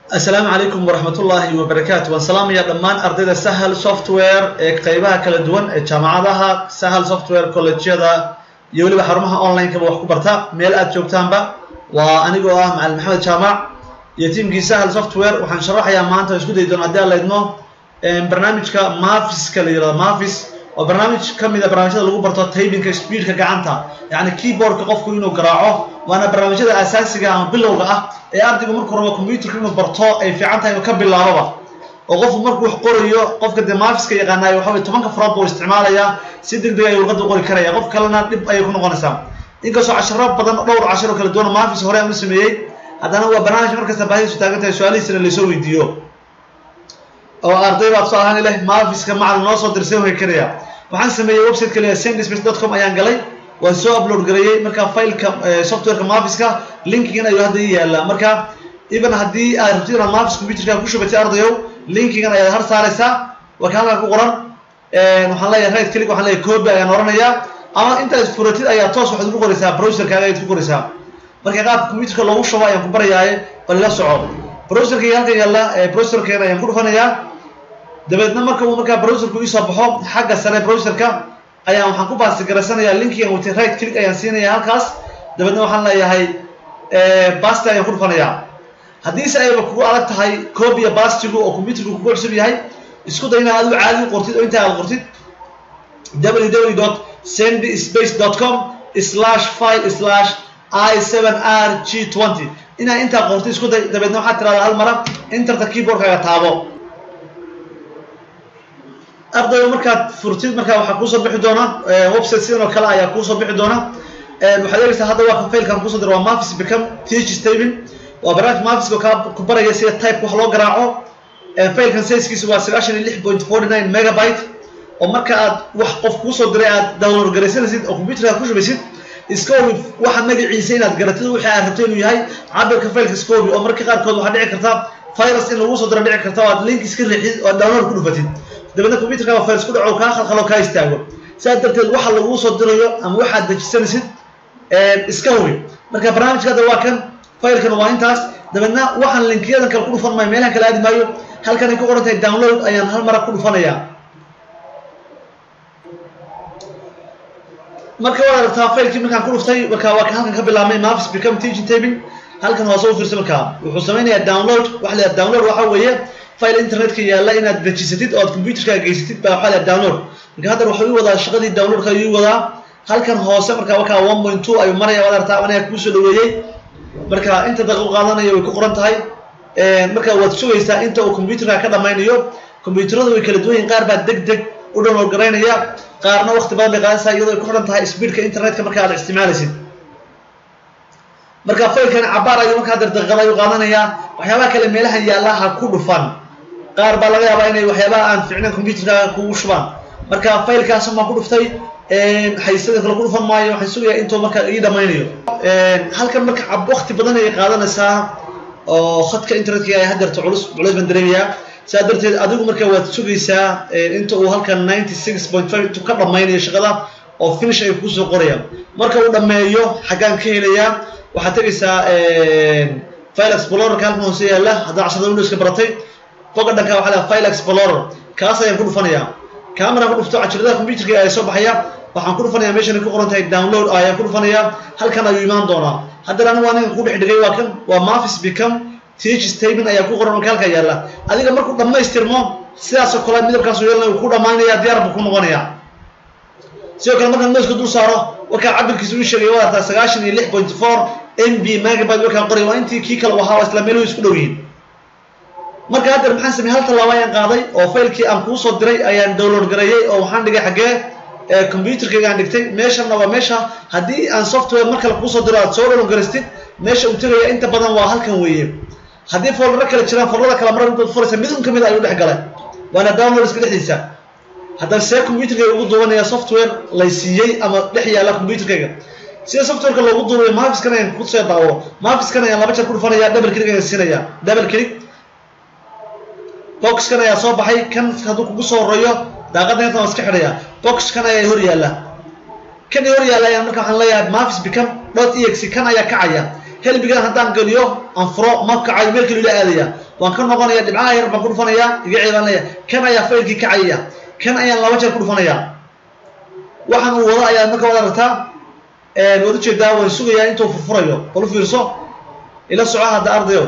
asalaamu calaykum waraxmat ullaahi wabarakaatu waan salaamaya dhammaan ardayda sahal software ee qeybaha kala duwan ee jaamacadaha sahal software collegjyada iyo weliba xarumaha online-kaba wax ku barta meel aad joogtaanba waa anigoo ah macalin maxamed jaamac iyo tiamkii sahal software waxaan sharaxayaa maanta o isku dayi doona hadii aan laydmo barnaamijka mafiska la yirahdo mafis oo barnaamij ka mid a barnaamijyada lagu barto taybinka speedka gacanta yacni keyboardka qofku inuu garaaco waana barnaamijyada asaasiga ama bilowga ah ee ardaygu markuu rabo computerka inuu barto ay fiican tahay inuu ka bilaaboba oo qofku markuu wax qorayo qofka dee maafiska yaqaanayo waxa weye tobanka farood buu isticmaalayaa si deg deg ayuu luqadda u qori karaya qof kalena dhib ayay ku noqonaysaa inkastoo casharo badan dhowr casharo kala duwan maafis hore aan u sameeyey haddana waa barnaamij markasta baahidiisu taagan tahay su-aalihiisana laysoo weydiiyo oo arday baa tusaal ahaan ileh maafiska macalin noo soo dirsay way karaya waxaan sameeyey website kaliya sendispace dot com ayaan galay waan soo upload gareeyey marka fileka softwareka mafiska linkigan ayuu hadda ii yaallaa marka even haddii aad rabtid inaad mafis computerka ku shubatay ardayow linkigan ayaad har saaraysaa waa ka halkan ku qoran waxaan leeyahay right click waxaan leeyahay copy ayaan oranayaa ama intaad furatid ayaa toos waxaad ugu qoraysaa browserkaaga ayaad ku qoraysaa marka qaabka computerka loogu shubo ayaan ku barayaaye bal ila soco browserka halkan yaalla browserkeena ayaan ku dhufanayaa dabeedna marka uu markaa browserku iisoo baxo xagga sare browserka ayaan waxaan ku baastigaraysanayaa linkigan watay right click ayaan siinaya halkaas dabeedna waxaan leeyahay basti ayaan ku dhufanayaa haddiise ayba kugu adag tahay copia bastigu oo computerku kugu cusub yahay isku day inaad adigu caadi u qortid oo inta aad qortid www dot sendyspace dot com slash file slash i seven r g twenty inaad intaa qortid isku day dabeedna waxaad tirahdaa hal mara interta keyboardkaaga taabo ardayga markaad furtid markaa waxaa kuusoo bixi doona website sidan oo kale ayaa kuusoo bixi doona waxaad eegaysaa hadda waa failkan kusoo dira waa mafis become teach staving waa barnaamij mafiska kaa ku baraya sida type wax loo garaaco failkan sizekiisu waa sagaashan iyo lix point forty nine megabyte oo marka aad wax qof kuusoo diray aad download garaysanaysid oo computerka ku shubaysid scobi waxa magaciisa inaad garatid wixii aad rabto inuu yahay cabirka failka scobi oo marka qaarkood waxaa dhici karta virus in lagu soo diro dhici karta oo aad link iska riixid oo aad download ku dhufatid dabeedna computerka virus ku dhaco kaa khalkhalo kaa istaago sidaas darteed waxa laguu soo dirayo ama waxaad dejisanaysid iska hubi marka barnaamijka hadda waa kan failkan waa intaas dabeedna waxaan linkiyadan kale ku dhufan maayo meelahan kale aadi maayo halkan ay ku qoran tahay download ayaan hal mara ku dhufanayaa marka waad aragtaa failkii markaan ku dhuftay marka waa halkan ka bilaabmay mafis become teaching tabing halkan hoose u fiirsa markaa wuxuu samaynayaa download waxa la download waxa weeye file internetka yaalla inaad dejisatid oo aad computerka geysatid baa waxaa la download marka haddan waxuu ii wadaa shaqadii downloadka ayuu wadaa halkan hoose marka wakaa one point two ayuu maraya waad aragtaa anaga kuusoo dhaweeyey marka inta daqiiqo qaadanaya way ku qoran tahay marka waad sugaysaa inta uu computerka ka dhammaynayo computeradu way kala duwan yihin qaar baa deg deg u download garaynaya qaarna waqti badan bay qaadanaysaa iyadoo ay ku xidhan tahay speedka internetka marka aad isticmaalaysid marka failkan cabaar ayuu markaa dar daqiiqada ayuu qaadanayaa waxyaabaha kale meelahan yaalla ha ku dhufan qaar baa laga yaabaa inay waxyaabaha aan ficnayn computerka kugu shubaan marka failkaas baan ku dhuftay xaysada kale ku dhufan maayo waxaan sugayaa intuu marka ii dhammaynayo halkan marka waqti badan ayay qaadanaysaa oo khadka internetka ay hadeerto culus culays baan dareemayaa sidaa darteed adigu marka waad sugaysaa inta uu halkan ninety six point five ka dhammaynayo shaqada oo finish ay kusoo qorayaan marka uu dhammeeyo xaggaan ka helayaa waxaad tegaysaa file explorerka halkan hoose yaalla haddaa casharada windowska baratay boga dhanka waxa laha file explorer kaas ayaan ku dhufanayaa kamaraan ku dhufto cashiradaha computerka ayaa soo baxaya waxaan ku dhufanayaa meeshan ku qoran tahay download ayaan ku dhufanayaa halkan ayuu imaan doonaa haddana anigu aniga ku dhex dhigay waa kan waa mafis become teach statement ayaa ku qoran marka halka yaalla adiga markuu dhammaystirmo sidaasoo kale midabkaas yeelna uu ku dhammaynaya diyaar buu ku noqonaya sidoo kale markaan mouska dul saaro wakaa cabirkiisa uu sheegay waa artaa sagaashan iyo lix point four m b megabyte wakaan qoray waa intii kii kale u ahaa isla meeluhu isku dhow yihiin marka haddeer maxaan sameyey hal tallaabo ayaan qaaday oo failkii aan kuu soo diray ayaan download gareeyey oo waxaan dhigay xaggee computerkayga aan dhigtay meeshanna waa meesha haddii aan software mar kale kuusoo diro aad soo download garaystid meesha uu tegaya inta badan waa halkan weeye haddii foldaro kale jiraan foldada kale marar intaad furaysa mid un ka mid ayuu dhex galay waana downloadska dhexdiisa haddana see computerkayga ugu duubanaya software lay siiyey ama dhex yaalla computerkayga sida softwareka loogu duubayo mafiskan ayaan kusoo daawo mafiskan ayaan laba jeer ku dhufanaya double click ayaan siinaya double click boxkan ayaa soo baxay kan hadduu kugu soo horeeyo daaqadda intan waa iska xidhaya boxkan ayaa hor yaalla kan hor yaalla ayaan marka waxaan leeyahay mafis become dot exe kan ayaa kacaya helbigan haddaan geliyo aan furo ma kacayo meel kale ila aadaya waan ka noqonaya dhibcaha yar baan ku dhufanayaa iga ceebaan leeya kan ayaa faylkii kacayaya kan ayaan laba jeer ku dhufanayaa waxaan uu wado ayaa marka wada aragtaa waad ujeedaa waan sugayaa intuu furfurayo bal u fiirso ila soco hadda ardayo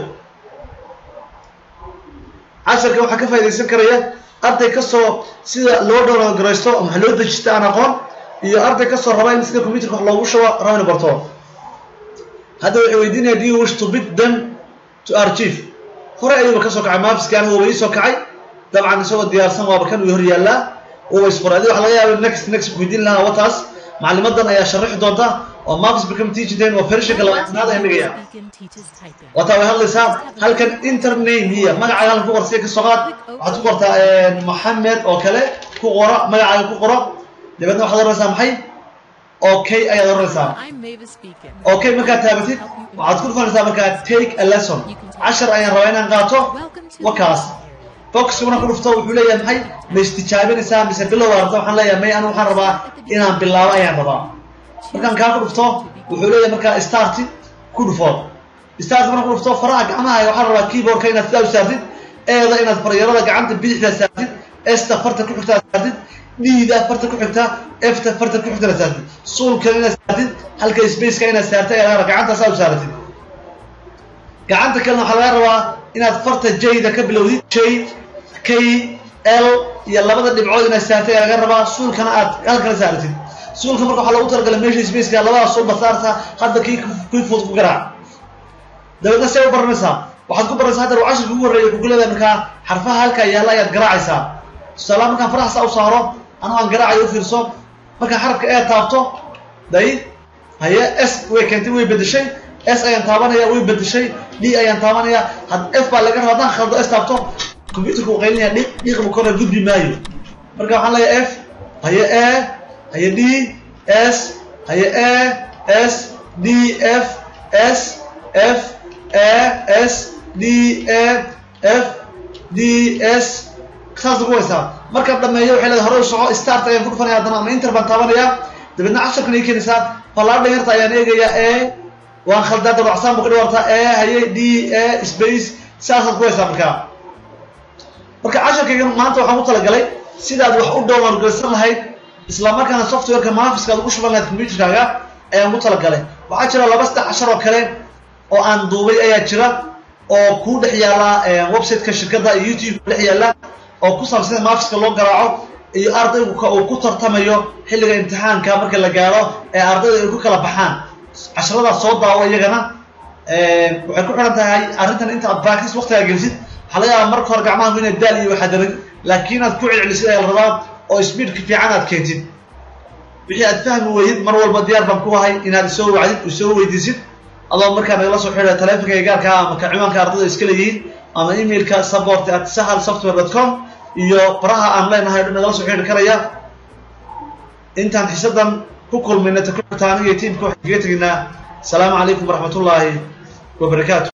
casharka waxaa ka faa'idaysan karaya arday kasoo sida loo downloadgaraysto ama wax loo dejista aan aqoon iyo arday kasoo raba in sida computerka wax loogu shubo raba inu barto hadda waxay weydiinaya do you wish to bid them to archive hore ayuuba kasoo kacay maafiski anigu uba iisoo kacay dabcan isagoo diyaarsan waaba kan uu hor yaallaa uba isfuray adi waxa laga yaaba next next weydiin lahaa wataas maclimadan ayaa sharaxi doonta oo marcus become teaching day waa ferishanka labaatanaad ayaan dhigaya wataa way hadlaysaa halkan intername hiya magacaaga halkan ku qor siya kasoo qaad waxaad ku qortaa maxamed oo kale ku qora magacaaga ku qoro dabeedna waxaad oranaysaa maxay okay ayaad oranaysaa okay markaad taabatid waxaad ku dhufanaysaa markaa take a lesson cashar ayaan rabaa inaan qaato wakaas boxiguna ku dhufto wuxuu leeyahay maxay ma istijaabinaysaa mise bilow arabta waxaan leeyahay may anigu waxaan rabaa inaan bilaabo ayaan rabaa markaan kaa ku dhufto wuxuu leeyahay markaa start ku dhufo start markaan ku dhufto faraha gacmaha waxaan rabaa keyboardka inaad sidaa u saartid eeda inaad faryarada gacanta bidixda saartid esta farta ku xigtaa saartid dhiida farta ku xigta efta farta ku xigtana saartid suulkan inaad saartid halka spaceka inaad saartay ayaa gacanta saa u saaratid gacanta kalena waxaa laga rabaa inaad farta jayda ka bilowdid j k l iyo labada dhibcood inaad saartay ayaa laga rabaa suulkana aad halkana saaratid suulka marka waxaa loogu talagalay meesha spaceka labada suulba saarta hadda kii kii fudud ku garaac dabeedna see u baranaysaa waxaad ku baranaysaa hadda cashirka ugu horreeya kuguleeda markaa xarfaha halkaa yaalla ayaad garaacaysaa tusaala markaan faraha saa u saaro anoo aan garaacayo u fiirso markaan xarafka ee taabto day haye s way keentay way bedeshay s ayaan taabanaya way bedeshay d ayaan taabanaya had f baa laga raba haddaan khaldo s taabto computerka uu qaylinaya dhiq dhiiqba kore gudbi maayo marka waxaan leeyahay f haye e haye d s haye e s d f s f e s d e f d s saas lagu haysaa markaan dhameeyo waxay leedahay hore u soco start ayaan ku dhufanaya haddana ama inter baan taabanayaa dabeedna casharkan ay keenaysaa fallaadha yarta ayaan eegayaa e waan khaldaa dabacsaan bu ka dhiwartaa e haye d e space saasaad ku haysaa markaa marka casharkayga maanta waxaan ku talagalay sidaad wax u download garaysan lahayd isla markaana softwareka maafiska aad ugu shuban lahayd computerkaaga ayaan ku talagalay waxaa jira laba saddex cashar oo kale oo aan duubay ayaa jira oo kuu dhex yaalla websiteka shirkadda iyo youtube dhex yaalla oo ku saabsan sida maafiska loo garaaco iyo ardaygu uu ku tartamayo xilliga imtixaanka marka la gaaro ee ardayda ay ku kala baxaan casharadaas soo daawo iyagana waxay ku xihan tahay arrintan inta aad practice waqtigaa gelisid waxaa laga yaaba marka hore gacmaha inaad daal iyo waxaad darag laakiin aad ku celcelisid ayaa la rabaa oo speedka fiican aad keentid wixii aad fahmi weydid mar walba diyaar baan ku ahay inaad isoo wacdid isoo weydiisid adoo markaa nagala soo xidha taleefonka gaarka ama ka ciwaanka ardayda iska leeyihiin ama emailka support at sahal software dot com iyo baraha aan leenahay o nagala soo xidhi karaya intaan xisadan ku kulmayna ta ku xigta aniga iyo tiimka waxaan kaga teginaa asalaamu calaykum waraxmat ullaahi wabarakaatu